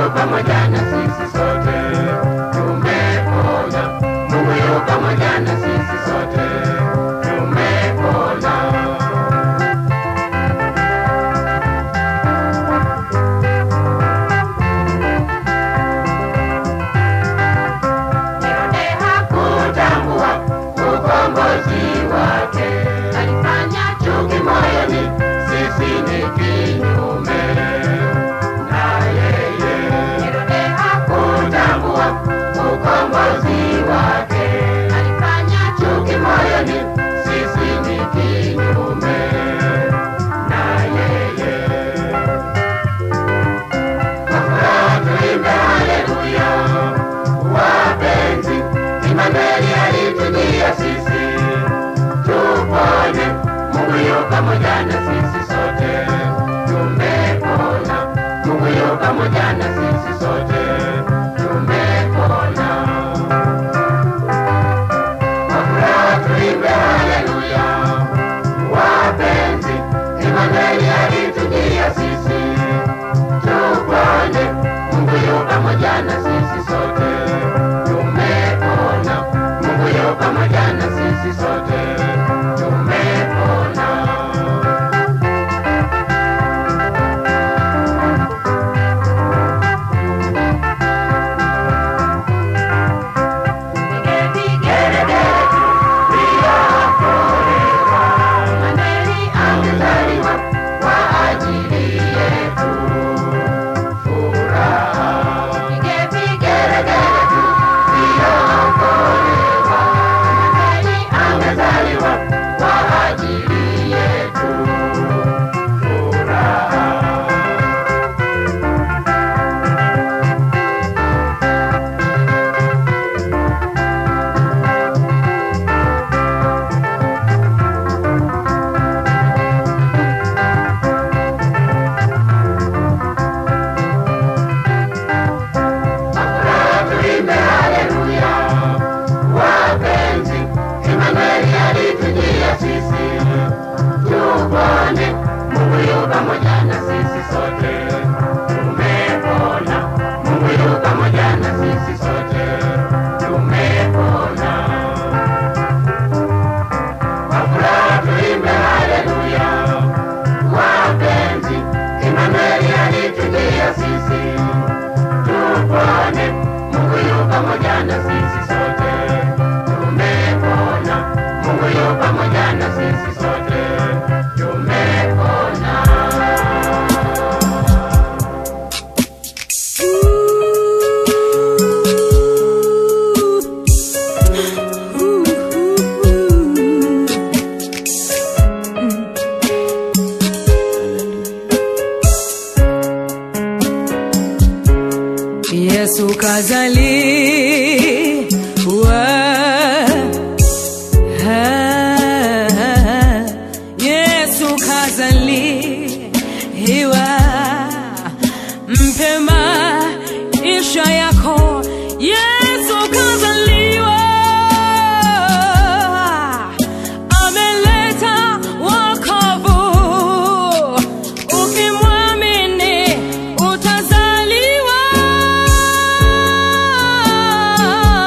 yu pamoja na sisi sote, tumepona. Mungu yu pamoja na sisi sote, tumepona. Herode hakutambua ukombozi wake, alifanya chuki moyoni, sisi ni kinyume na yeye. Herode hakutambua ukombozi wake, alifanya chuki moyoni, sisi ni kinyume na yeye. Kwa furaha tuimbe haleluya, wapenzi, Imanueli alitujia sisi, tupone. Mungu yu pamoja na sisi sote, tumepona. Mungu yu pamoja na sisi sote, tumepona. Kwa furaha tuimbe haleluya, wapenzi, Imanueli alitujia sisi tupone. Mungu yu pamoja na sisi sote, tumepona. Mungu yu pamoja na sisi sote, tumepona. Vigelegele tu vyaokolewa, Imanueli amezaliwa kwa ajili yetu furaha. Pige vigelegele tu vyaokolewa, Imanueli amezaliwa kwa ajili yetu furaha. Furaha tuimbe haleluya, wapenzi, Imanueli alitujia sisi, tupone. Mungu yu pamoja na sisi sote, tumepona. Mungu yu pamoja na sisi sote, tumepona. Kwa furaha tuimbe haleluya, wapenzi, Imanueli alitujia sisi tupone. Mungu yu pamoja na sisi sote, tumepona. Mungu yu pamoja na sisi sote, tumepona. Yesu kazaliwa, Ah, Yesu kazaliwa, mpe maisha yako. Yesu kazaliwa, ameleta wokovu. Ukimwamini utazaliwa.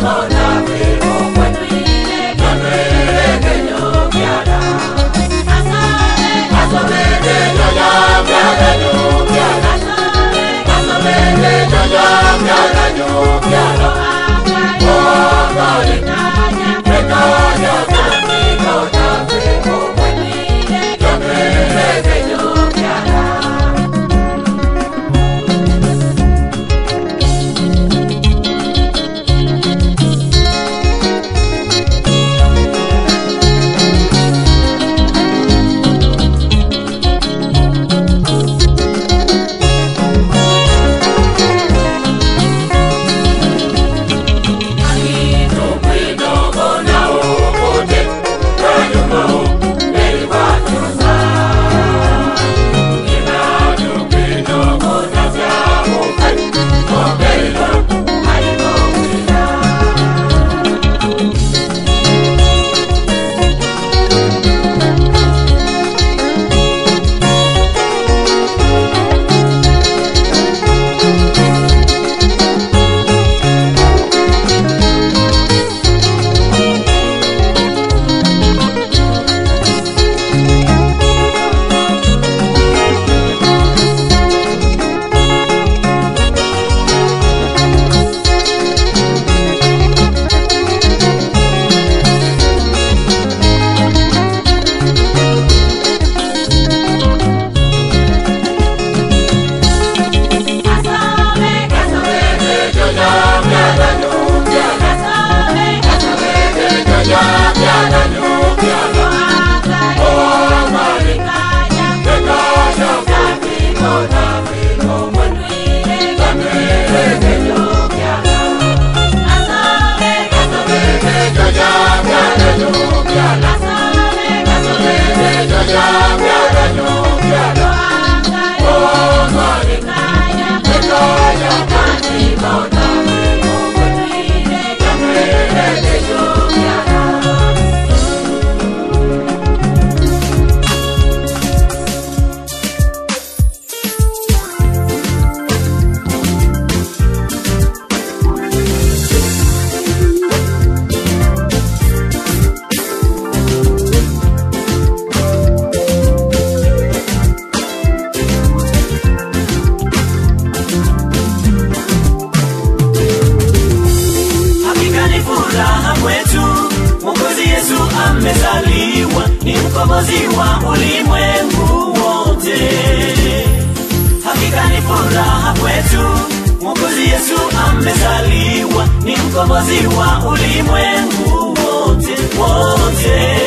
Hakika ni furaha kwetu, Mwokozi Yesu amezaliwa, ni mkombozi wa ulimwengu wote. Hakika ni furaha kwetu, Mwokozi Yesu amezaliwa, ni mkombozi wa ulimwengu wote wote.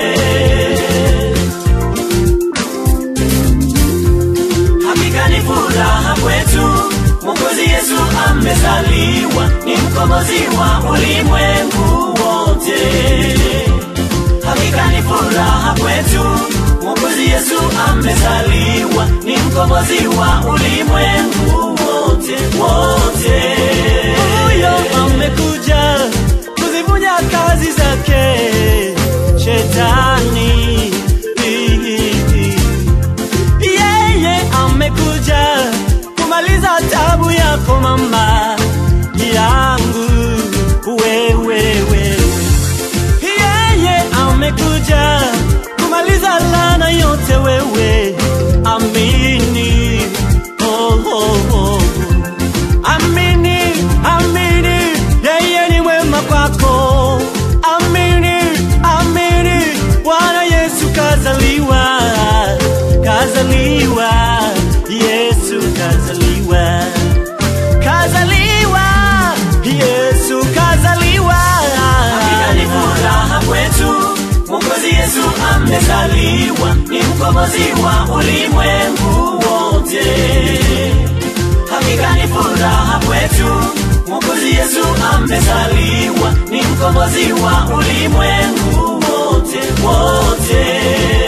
Hakika ni furaha kwetu, Mwokozi Yesu amezaliwa, ni mkombozi wa ulimwengu wote. Hakika ni furaha kwetu, Mwokozi Yesu amezaliwa, ni mkombozi wa ulimwengu wote wote. huyo amekuja kuzivunja kazi zake shetani yeye amekuja kumaliza tabu yako mama yangu wewe wewe yeye amekuja kumaliza lana yote wewe amini oh, oh, oh. Amini, amini, yeye ni mwema kwako. Amini, amini, Bwana Yesu kazaliwa, kazaliwa, Yesu kazaliwa, kazaliwa, Yesu kazaliwa. Hakika ni furaha kwetu, Mwokozi Yesu amezaliwa, ni mkombozi wa ulimwengu wote. Hakika ni furaha kwetu, Mwokozi Yesu amezaliwa, ni mkombozi wa ulimwengu wote wote.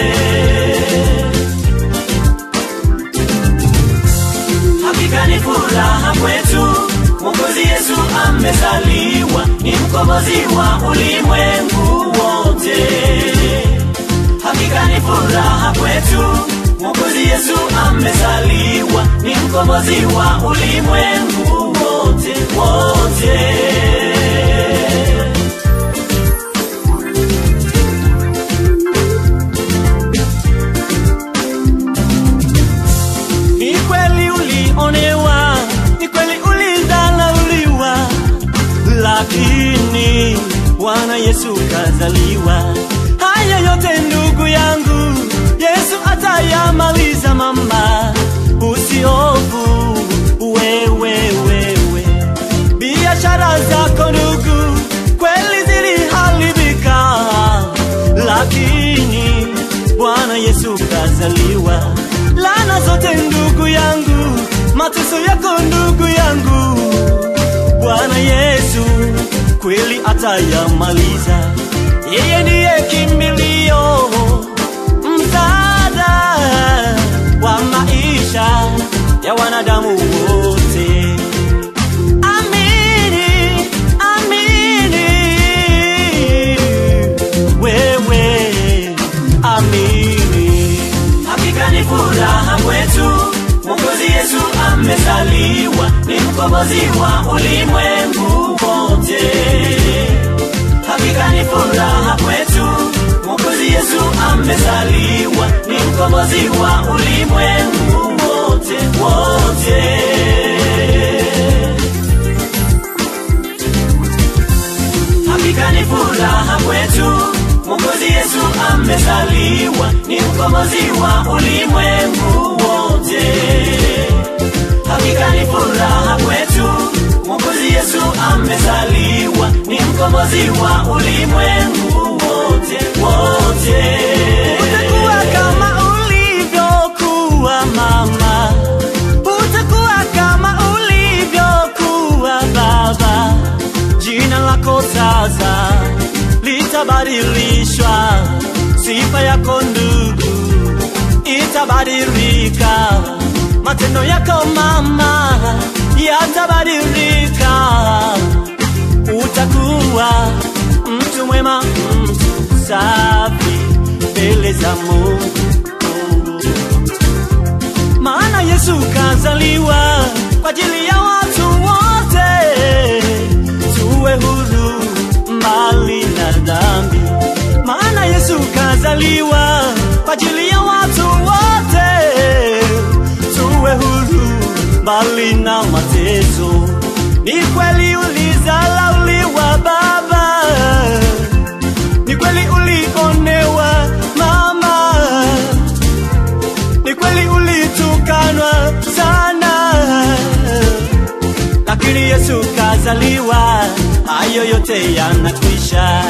Hakika ni furaha kwetu, Mwokozi Yesu amezaliwa, ni mkombozi wa ulimwengu wote. Hakika ni furaha kwetu, Mwokozi Yesu amezaliwa, ni mkombozi wa ulimwengu wote wote. Bwana Yesu kazaliwa. Haya yote ndugu yangu, Yesu atayamaliza mama, usihofu wewe wewe. Biashara zako ndugu, kweli ziliharibika, lakini Bwana Yesu kazaliwa. Lana zote ndugu yangu, mateso yako ndugu yangu, Bwana Yesu kweli atayamaliza. Yeye ndiye kimbilio, msaada wa maisha ya wanadamu wote. Amini, amini, wewe amini. Hakika ni furaha kwetu, Mwokozi Yesu amezaliwa, ni mkombozi wa ulimwengu wote. Hakika ni furaha kwetu, Mwokozi Yesu amezaliwa, ni mkombozi wa ulimwengu wote wote. Hakika ni furaha kwetu, Mwokozi Yesu amezaliwa, ni mkombozi wa ulimwengu wote. Hakika ni furaha kwetu, Mwokozi Yesu amezaliwa, ni mkombozi wa ulimwengu wote wote. Utakuwa kama ulivyokuwa mama, utakuwa kama ulivyokuwa baba. Jina lako sasa litabadilishwa, sifa yako ndugu itabadilika, matendo yako mama yatabadilika, utakuwa mtu mwema, mtu safi mbele za Mungu maana Yesu kazaliwa kwa ajili ya watu wote, tuwe huru mbali na dhambi. Maana Yesu kazaliwa kwa ajili ya watu wote, tuwe huru mbali na mateso. Ni kweli ulizalauliwa baba, ni kweli ulionewa mama, ni kweli ulitukanwa sana, lakini Yesu kazaliwa, hayo yote yanakwisha.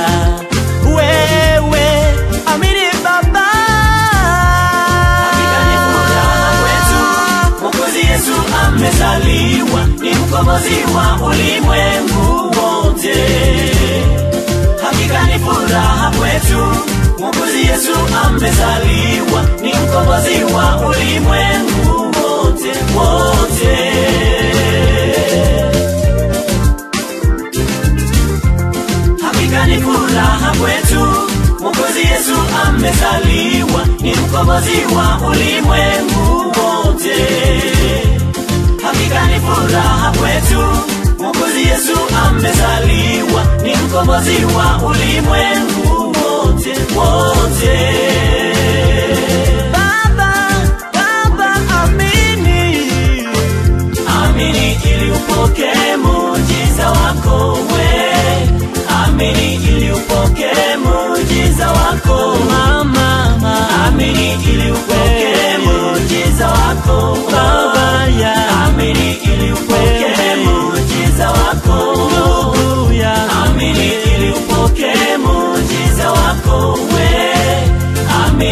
Wewe amini Baba, Hakika ni furaha kwetu, Mwokozi Yesu amezaliwa, ni mkombozi wa ulimwengu wote. Hakika ni furaha kwetu, Mwokozi Yesu amezaliwa, ni mkombozi wa ulimwengu wote wote. Hakika ni furaha kwetu, Mwokozi Yesu amezaliwa, ni mkombozi wa ulimwengu wote. Hakika ni furaha kwetu, Mwokozi Yesu amezaliwa, ni mkombozi wa ulimwengu wote wote. Baba, Baba amini, Amini ili upokee muujiza wako we, amini ili upokee muujiza wako mama, mama, Amini ili upokee muujiza wako Baba ya Amini ili upokee muujiza wako ndugu ya Amini ili upokee muujiza wako we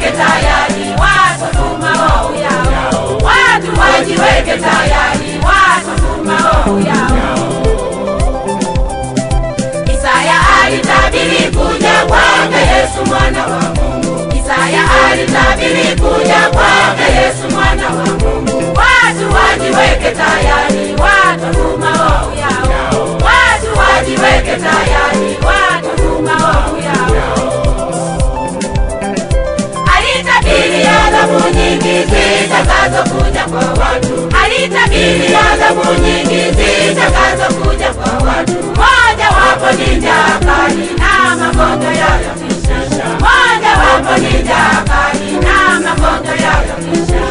wajiweke tayari, watotuma roho yao. Watu wajiweke tayari, watotuma roho yao. Isaya alitabiri kuja kwake Yesu mwana wa Mungu. Isaya alitabiri kuja kwake Yesu mwana wa Mungu. Watu wajiweke tayari, watotuma roho yao. Watu wajiweke tayari, watotuma roho yao. Alitabiri adhabu nyingi zitakazokuja kwa watu. Alitabiri adhabu nyingi zitakazokuja kwa watu. Moja wapo ni njaa kali na magonjwa yatatisha. Moja wapo ni njaa kali na magonjwa yatatisha.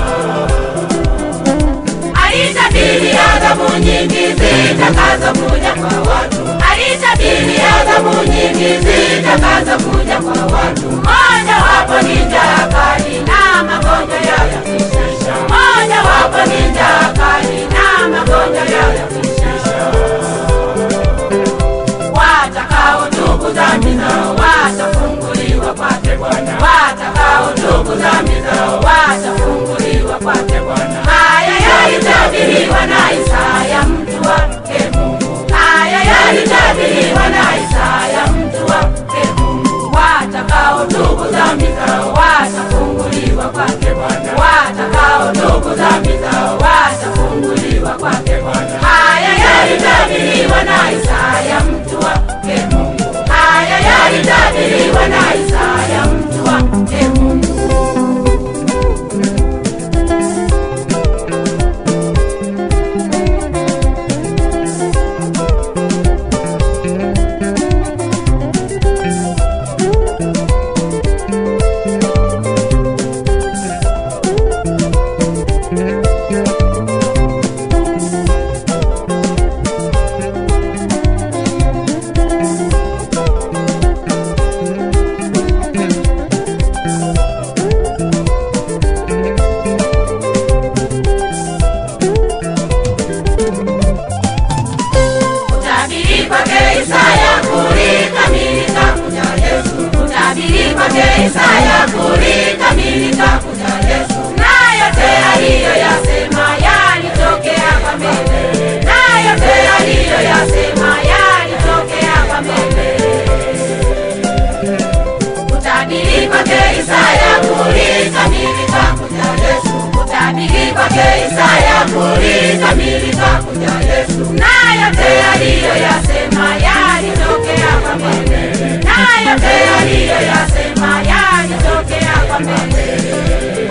Alitabiri adhabu nyingi zitakazokuja kwa watu. Alitabiri adhabu nyingi zitakazokuja kwa watu. Moja wapo ni njaa kali na magonjwa yatatisha. Moja wapo ni njaa kali na magonjwa yatatisha. Watakaotubu dhambi zao watafunguliwa kwake Bwana. Watakaotubu dhambi zao watafunguliwa kwake Bwana. Haya yalitabiriwa na Isaya mtu wake Mungu. Haya yalitabiriwa na Isaya mtu wake Mungu. Watakaotubu dhambi zao watafunguliwa kwake Bwana. Watakaotubu dhambi zao watafunguliwa kwake Bwana. Haya yalitabiriwa na Isaya mtu wake Mungu. Haya yalitabiriwa na Isaya mtu wake Mungu. Kutabiri kwake Isaya kulikamilika kuja Yesu. Kutabiri kwake Isaya kulikamilika kuja Yesu. Na yote aliyoyasema yalitokea kwa mbele. Na yote aliyoyasema yalitokea kwa mbele. Kutabiri kwake Isaya kulikamilika kuja Yesu. Kutabiri kwake Isaya kulikamilika kuja Yesu. Na yote aliyoyasema yalitokea kwa mbele. Na yote aliyoyasema yalitokea kwa mbele.